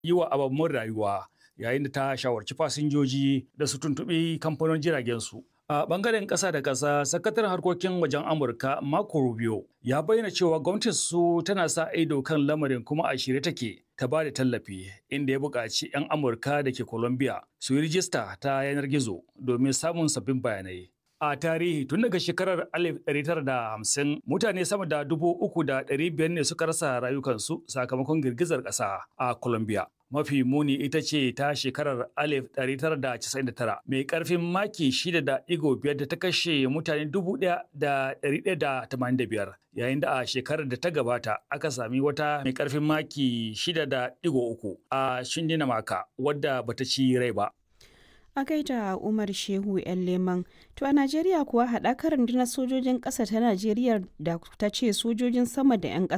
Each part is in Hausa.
yi wa ababen rayuwa yayin da ta shawarci fasinjoji da su tuntuɓi kamfanin jiragen su. A bangaren ƙasa da ƙasa, sakataren harkokin wajen Amurka Marco Rubio ya bayyana cewa gwamnatin su tana sa ido kan lamarin kuma a shirye take ta ba da tallafi inda ya buƙaci 'yan Amurka da ke Colombia su yi rijista ta yanar gizo domin samun sabbin bayanai. A tarihi tun daga shekarar 1950 mutane sama da dubu uku da ɗari biyar ne suka rasa rayukansu sakamakon girgizar ƙasa a Colombia. Mafi muni ita ce ta shekarar 1999 mai ƙarfin maki 6.5 da ta kashe mutane 1,185 yayin da a shekarar da ta gabata aka sami wata mai ƙarfin maki 6.3 a Shindinamaka wadda bata ci rai ba. a gaida umar shehu yan leman to a najeriya kuwa haɗakar rundunar sojojin ƙasa ta najeriya da ta ce sojojin sama da 'yan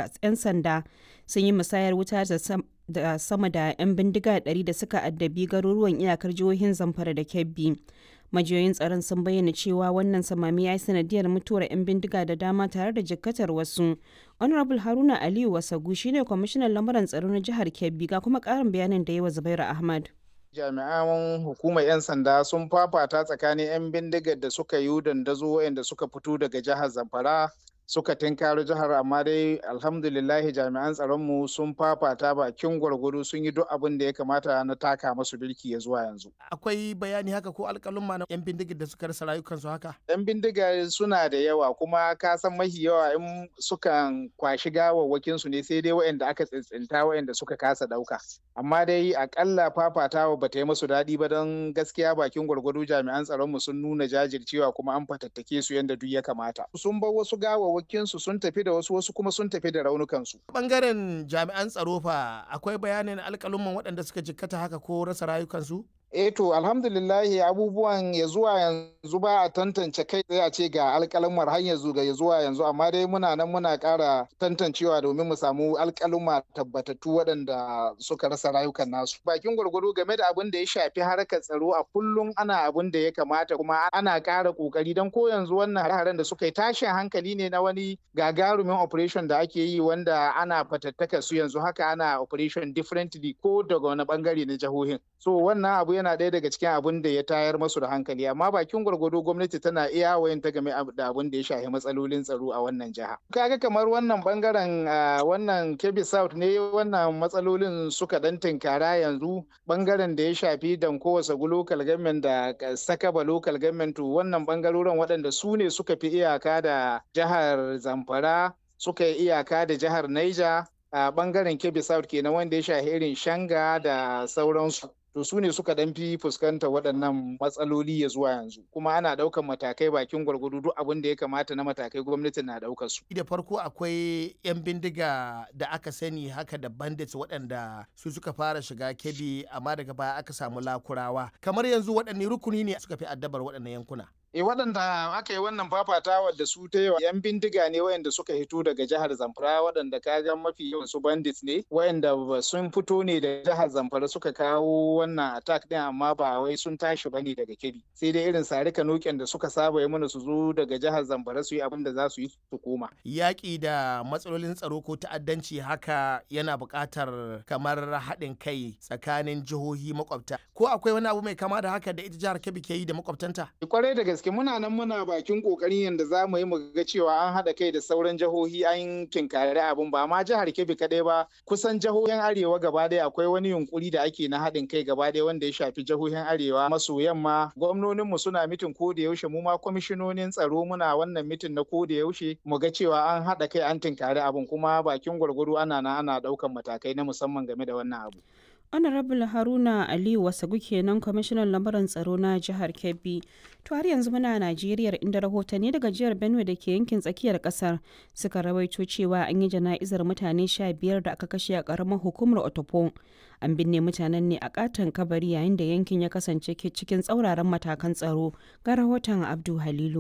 sanda sun yi musayar wuta da sama da 'yan bindiga 100 da suka addabi garuruwan iyakar jihohin zamfara da kebbi majiyoyin tsaron sun bayyana cewa wannan samami ya yi sanadiyar mutuwar 'yan bindiga da dama tare da jikkatar wasu honorable haruna aliyu wasagu shine kwamishinan lamuran tsaro na jihar kebbi ga kuma ƙarin bayanin da yi wa zubairu ahmad jami'an hukumar 'yan sanda sun fafata tsakanin 'yan bindigar da suka yi dandazo waɗanda suka fito daga jihar zamfara suka tinkaro jihar amma dai alhamdulillahi jami'an tsaronmu sun fafata bakin gwargwado sun yi duk abin da ya kamata na taka masu birki ya zuwa yanzu. Akwai bayani haka ko alƙalumma na 'yan bindigar da suka rasa rayukansu haka? 'Yan bindiga suna da yawa kuma ka san mahi yawa in sukan kwashi gawawwakin su ne sai dai waɗanda aka tsintsinta waɗanda suka kasa ɗauka. Amma dai akalla fafatawa ba ta yi musu daɗi ba don gaskiya bakin gwargwado jami'an tsaronmu sun nuna jajircewa kuma an fatattake su yadda duk ya kamata. Sun bar wasu gawawwaki su sun tafi da wasu wasu kuma sun tafi da raunukansu. Bangaren jami'an tsaro fa akwai bayanin alkalumman waɗanda suka jikkata haka ko rasa rayukansu? Eh to alhamdulillahi abubuwan ya zuwa yanzu ba a tantance kai tsaye a ce ga alƙalumar har yanzu ga ya zuwa yanzu amma dai muna nan muna ƙara tantancewa domin mu samu alƙaluma tabbatattu waɗanda suka rasa rayukan nasu. Bakin gwargwado game da abin da ya shafi harkar tsaro a kullum ana abin da ya kamata kuma ana ƙara ƙoƙari don ko yanzu wannan hare-haren da suka yi tashin hankali ne na wani gagarumin operation da ake yi wanda ana fatattaka su yanzu haka ana operation differently ko daga wani bangare na jihohin. So wannan abu yana ɗaya daga cikin abin da ya tayar masu da hankali amma bakin gwargwado gwamnati tana iya wayan ta game da abin da ya shafi matsalolin tsaro a wannan jiha kaga kamar wannan bangaren wannan kebbi south ne wannan matsalolin suka dan tinkara yanzu bangaren da ya shafi danko sagu local government da sakaba local government wannan bangarorin waɗanda su ne suka fi iyaka da jihar zamfara suka yi iyaka da jihar niger a bangaren kebbi south kenan wanda ya shafi irin shanga da sauransu to su ne suka dan fi fuskanta waɗannan matsaloli ya zuwa yanzu kuma ana ɗaukan matakai bakin gwargwado duk abin da ya kamata na matakai gwamnati na ɗaukar su. da farko akwai 'yan bindiga da aka sani haka da bandits waɗanda su suka fara shiga kebi amma daga baya aka samu lakurawa kamar yanzu waɗanne rukuni ne suka fi addabar waɗannan yankuna. E waɗanda aka yi wannan fafatawa da su ta yawa yan bindiga ne wayanda suka hito daga jihar Zamfara waɗanda kaga mafi yawan su bandits ne wayanda sun fito ne da jihar Zamfara suka kawo wannan attack din amma ba wai sun tashi bane daga Kebbi sai dai irin sari kanoken da suka saba yi mana su zo daga jihar Zamfara su yi abin da za su yi su koma. Yaƙi da matsalolin tsaro ko ta'addanci haka yana buƙatar kamar haɗin kai tsakanin jihohi makwabta ko akwai wani abu mai kama da haka da ita jihar Kebbi ke yi da makwabtanta? Kwarai da gaske muna nan muna bakin kokarin yadda za mu yi mu ga cewa an haɗa kai da sauran jihohi an kinkari abin ba ma jihar Kebbi kaɗai ba kusan jihohin arewa gaba ɗaya akwai wani yunkuri da ake na haɗin kai gaba ɗaya wanda ya shafi jihohin arewa maso yamma gwamnoninmu suna mitin ko da yaushe mu ma kwamishinonin tsaro muna wannan mitin na ko da yaushe mu ga cewa an haɗa kai an tinkari abin kuma bakin gwargwado ana na ana ɗaukan matakai na musamman game da wannan abu. honorable haruna aliyu wasagu kenan kwamishinan lamuran tsaro na jihar kebbi to har yanzu muna najeriya inda rahotanni daga jihar benue da ke yankin tsakiyar kasar suka rawaito cewa an yi jana'izar mutane sha biyar da aka kashe a karamar hukumar otopo an binne mutanen ne a katon kabari yayin da yankin ya kasance cikin tsauraran matakan tsaro ga rahoton abdu halilu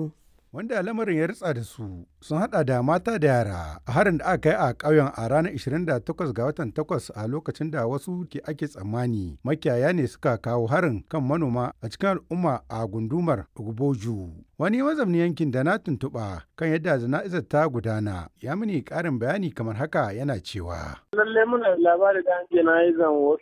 wanda lamarin ya ritsa da su sun hada da mata da yara a harin da aka yi a ƙauyen a ranar 28 ga watan 8 a lokacin da wasu ke ake tsammani makiyaya ne suka kawo harin kan manoma a cikin al'umma a gundumar Ogboju. Wani mazamni yankin da na tuntuɓa kan yadda jana'izar ta gudana ya mini ƙarin bayani kamar haka yana cewa. Lallai muna labari da an jana'izan wasu